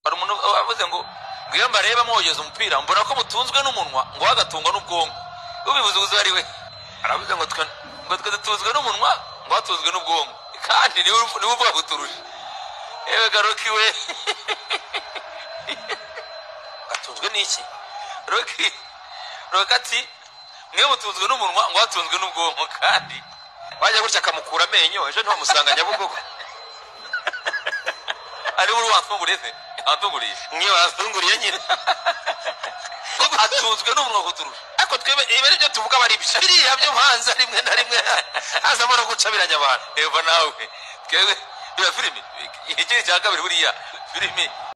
mvuze ngo ngwino mbarebe mwogeza umupira mbona ko mutunzwe n'umunwa ngo we agatungwa n'ubwonko ubivuze uzi ari we aravuze ngo twe ngo twe dutunzwe n'umunwa ngo atunzwe n'ubwonko kandi niwe niwe uvuga guturusha yewe garoki we atunzwe n'iki roki roki ati mwe mutunzwe n'umunwa ngo atunzwe n'ubwonko kandi wajya gutya akamukura amenyo ejo ntiwamusanga nyabugogo ari buri watunguriye se watunguriye mwe wazunguriye nyine atunzwe n'umunwa kuturusha ariko twebe ibi ari byo tuvuga aba ari ibyo biriya byo hanze rimwe na rimwe hazamo no gucabiranya abantu eva nawe twebwe biriya filimi ikindi cya kabiri buriya filimi